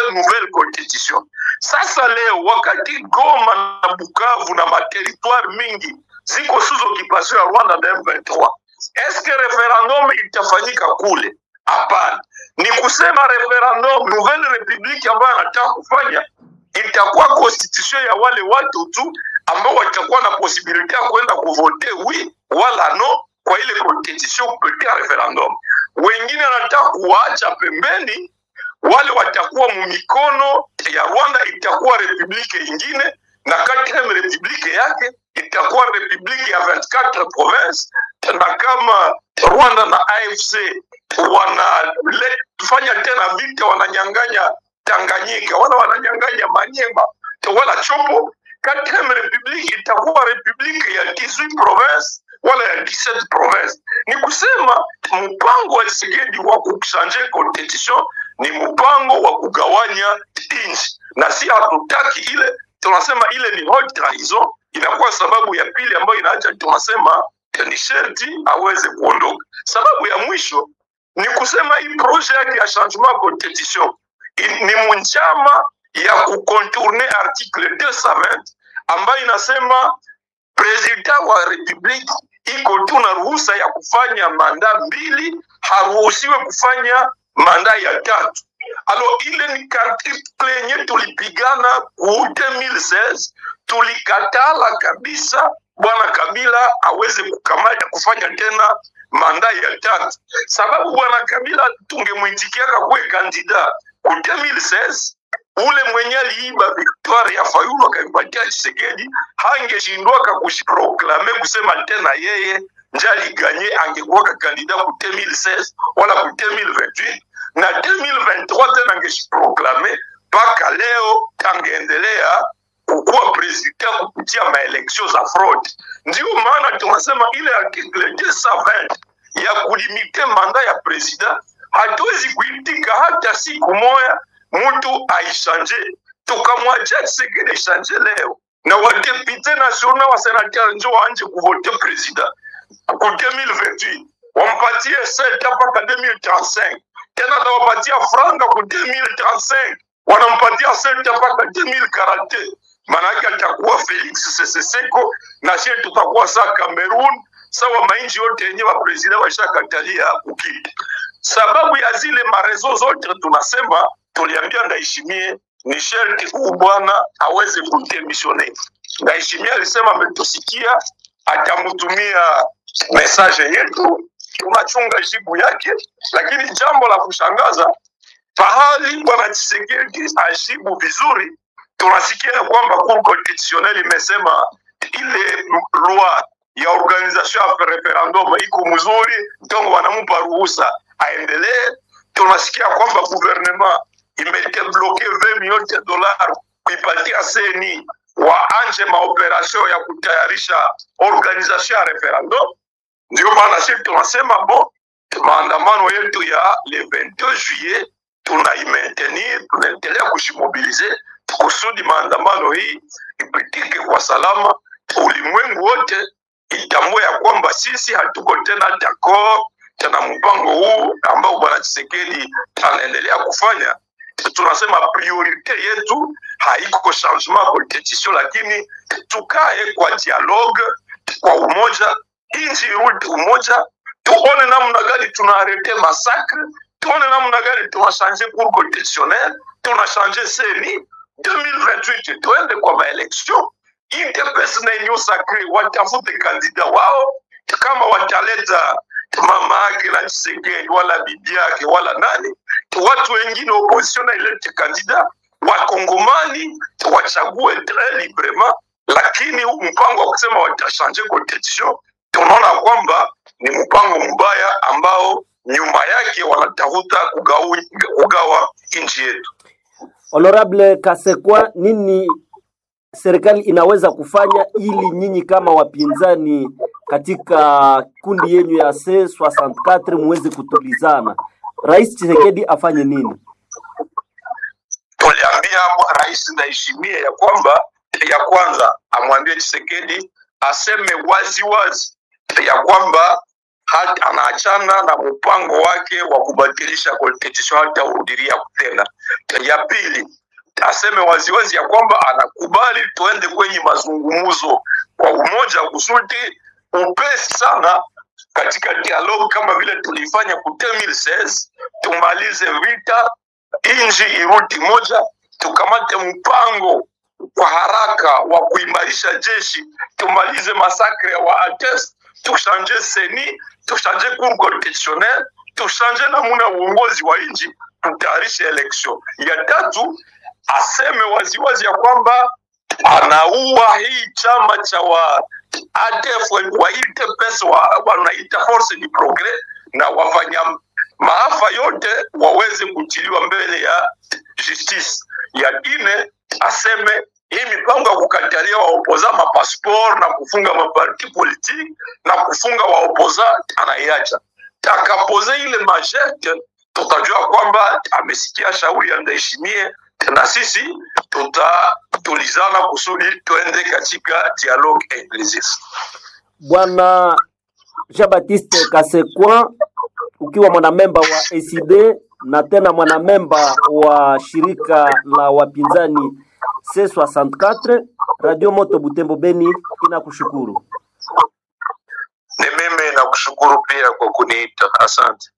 nouvelle constitution. Sasa leo wakati Goma na Bukavu na materitoire mingi ziko sous occupation ya Rwanda na M23, eske referendum itafanyika kule? Hapana, ni kusema referendum nouvelle republique ambayo anataka kufanya itakuwa constitution ya wale watu tu ambao watakuwa na posibilite ya kwenda kuvote wi wala no kwa ile constitution kupitia referendum. Wengine anataka kuwaacha pembeni, wale watakuwa mumikono ya Rwanda, itakuwa republike ingine na quatrième republike yake itakuwa republike ya 24 province, na kama Rwanda na AFC wanafanya tena vita, wananyang'anya Tanganyika wala wananyang'anya Manyema wala Chopo, quatrième republique itakuwa republique ya 18 province wala ya 17 province. Ni kusema mpango wa Tshisekedi wa kuchanje constitution ni mpango wa kugawanya nchi, na si hatutaki ile, tunasema ile ni haute trahison. Inakuwa sababu ya pili ambayo inaacha tunasema ni sherti aweze kuondoka. Sababu ya mwisho ni kusema hii projet yake ya changement constitution i- ni munjama ya kukontourne article 220 ambayo inasema president wa republiki iko tu na ruhusa ya kufanya manda mbili, haruhusiwe kufanya manda ya tatu. Alo, ile ni article yenye tulipigana ku 2016 tulikatala kabisa bwana Kabila aweze kukamata kufanya tena manda ya tatu, sababu bwana Kabila tungemwitikiaka kuwe kandida ku 2016 ule mwenye aliiba victoire ya Fayulu akaipatia Tshisekedi hangeshindwaka kujiproklame kusema tena yeye nje aliganye, angekuwaka kandida ku 2016 wala ku 2028 na 2023 tena angeshiproklame mpaka leo angeendelea kukuwa president kupitia maeleksio za fraud. Ndio maana tunasema ile article 220 ya kulimite manda ya president hatuwezi kuitika hata siku moya mtu aishanje, tukamwachia Tshisekedi ishanje leo na wadepute national wa senateur njo waanje kuvote president ku 2028 wampatie seta mpaka 2035 tena atawapatia franga ku 2035 wanampatia seta mpaka 2040 maanake atakuwa Felix Seseseko na sie tutakuwa saa Cameroon sawa mainji yote yenye wapresida washakatalia kukita. Sababu ya zile marezo zote tunasema, tuliambia Ndayishimiye ni sherti huu bwana aweze kudemisione. Ndayishimiye alisema ametusikia, atamtumia mesaje yetu, tunachunga jibu yake, lakini jambo la kushangaza pahali bwana Tshisekedi ajibu vizuri, tunasikia ya kwamba Cour constitutionnelle imesema ile loi ya organisation ya referendum iko mzuri, donc wanampa ruhusa aendelee. Tunasikia kwamba gouvernement imebloke 20 millions de dollars kuipatia seni waanje maoperation ya kutayarisha organisation ya referendum. Ndio maana sisi tunasema bon, maandamano yetu ya le 22 juillet tunaimaintenir, tunaendelea kushimobilize kusudi maandamano hii ipitike kwa salama, ulimwengu wote itambue ya kwamba sisi hatuko tena d'accord tena mpango huu ambao bwana Tshisekedi anaendelea kufanya. Tunasema priorite yetu haiko changement constitution, lakini tukae kwa dialogue, kwa umoja, nchi irudi umoja, tuone namna gani tunaarete masakre, tuone namna gani tunashanje cour constitutionnelle, tunashanje seni 2028 tuende kwa maelection UDPS na Union Sacrée watafute kandida wao, kama wataleta mama yake na Tshisekedi wala bibi yake wala nani, watu wengine opposition na ilete kandida, wakongomani wachague très librement, lakini huu mpango wa kusema watashanje constitution, tunaona kwamba ni mpango mbaya ambao nyuma yake wanatafuta kugawa, kugawa nchi yetu. Honorable Kasekwa, nini serikali inaweza kufanya ili nyinyi kama wapinzani katika kundi yenyu ya C64 muweze kutulizana? Rais Tshisekedi afanye nini? tuliambia rais Ndayishimiye ya kwamba ya kwanza amwambie Tshisekedi aseme wazi wazi ya kwamba hata anaachana na mpango wake wa kubatilisha constitution hata urudiria tena. Ya pili aseme waziwazi ya kwamba anakubali tuende kwenye mazungumzo kwa umoja kusudi upesi sana katika dialogue kama vile tulifanya ku 2016 tumalize vita, inji irudi moja, tukamate mpango kwa haraka wa kuimarisha jeshi, tumalize masakre wa Ates, tushanje seni, tushanje cour constitutionnel, tushanje namuna uongozi wa nchi, tutayarishe election. Ya tatu aseme waziwazi ya kwamba anaua hii chama cha wa ADF waite pesa wa, wanaita force du progres na wafanya maafa yote waweze kutiliwa mbele ya justice. Ya ine aseme hii mipango ya kukatalia waopoza mapasport na kufunga maparti politique na kufunga waopoza anaiacha. Takapoze ile majete, tutajua kwamba amesikia shauri ya Ndayishimiye na sisi tutatulizana kusudi tuende katika dialogue inclusive. Bwana Jean Baptiste Kasekwa, ukiwa mwanamemba wa ACD na tena mwanamemba wa shirika la wapinzani C64, Radio Moto Butembo Beni inakushukuru. Ni mimi nakushukuru pia kwa kuniita, asante.